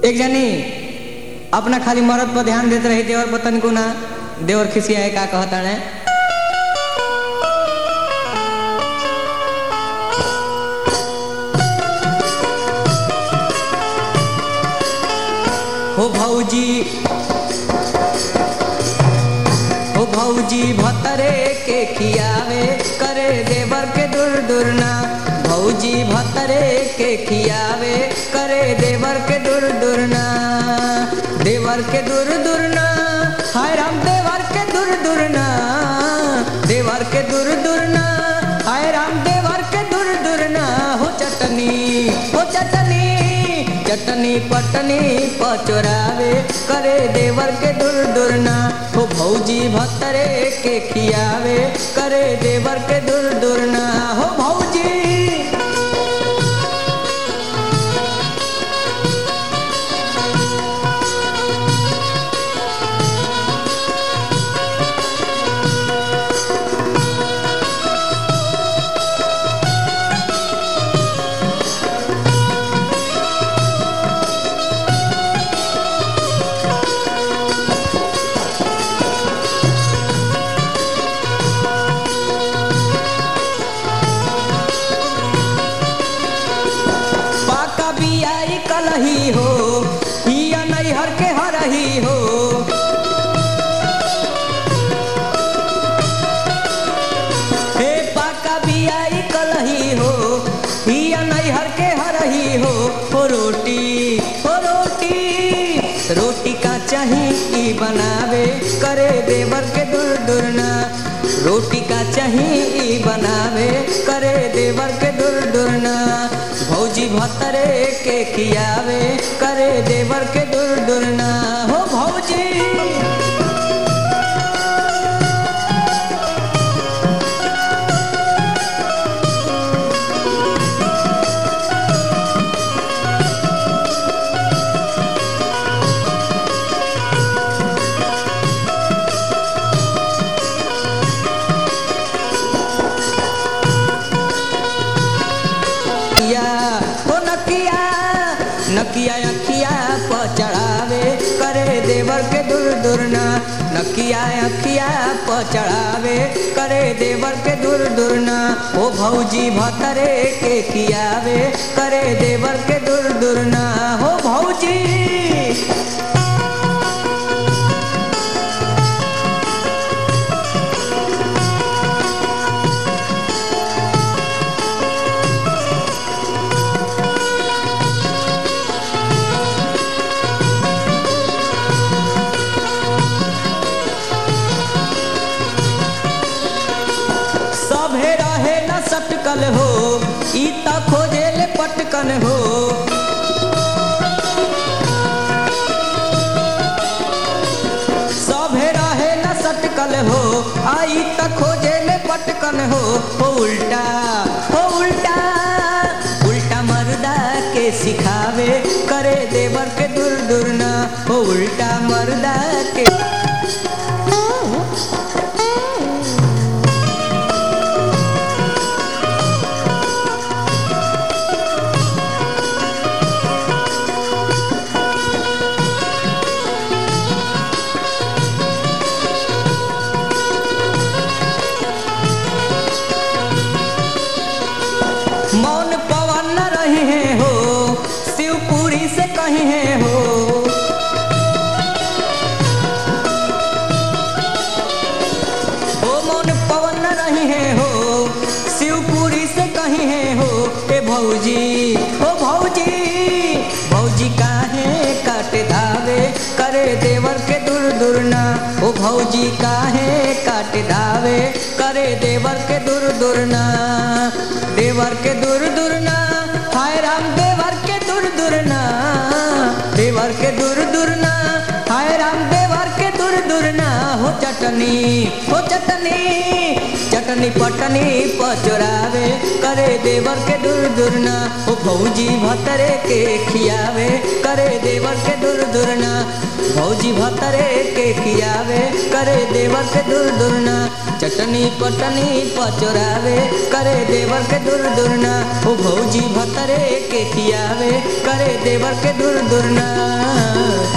एक जनी अपना खाली मरद पर ध्यान देते रही देवर पतन को ना देवर खिसिया का कहता है हो भौजी हो भौजी भतरे के खियावे करे देवर के दूर दूर ना भौजी भतरे के खियावे करे देवर के दूर दूर ना देवर के दूर दूर ना हाय राम देवर के दूर दूर ना देवर के दूर दूर ना हाय राम देवर के दूर दूर ना हो चटनी हो चटनी चटनी पटनी पचोरावे करे देवर के दूर दूर ना हो भौजी भतरे के खियावे करे देवर के दूर दूर ना हो भौजी पाका बियाई कलही हो हिया नैहर के हरही हो हे पाका बियाई कलही हो हिया नैहर के हरही हो हो रोटी हो रोटी रोटी का चाही ई बनावे करे देवर के दूर दूर ना रोटी का चाही ई बनावे करे देवर के दूर दूर ना भौजी भतरे के खियावे करे देवर के दूर दूर ना हो भौजी नकिया हो नकिया नकिया अखिया पर चढ़ावे करे देवर के दूर दूर ना नकिया अखिया पर चढ़ावे करे देवर के दूर दूर ना ओ भौजी भतरे के खियावे करे देवर के दूर दूर ना हो भौजी सभे रहे न सटकल हो ई त खोजे ले पटकन हो सभे रहे न सटकल हो आई त खोजे ले पटकन हो हो उल्टा हो उल्टा उल्टा मर्दा के सिखावे करे देवर के दूर दूर ना हो उल्टा मर्दा के मौन पवन न रहे हैं हो शिवपुरी से कहे हैं हो ओ मौन पवन न रहे हैं हो शिवपुरी से कहे हैं हो ए भौजी ओ भौजी भौजी काहे काटे धावे करे देवर के दूर दूर ना ओ भौजी काहे काटे धावे करे देवर के दूर दूर ना देवर के दूर दूर ना हाय राम देवर के दूर दूर ना देवर के दूर दूर ना हाय राम देवर के दूर दूर ना हो चटनी हो चटनी चटनी पटनी पचोरावे करे देवर के दूर दूर ना ओ भौजी भतरे के खियावे करे देवर के दूर दूर ना भौजी भतरे के खियावे करे देवर के दूर दूर ना चटनी पटनी पचोरावे करे देवर के दूर दूरना ओ भौजी भतरे के खियावे करे देवर के दूर दूरना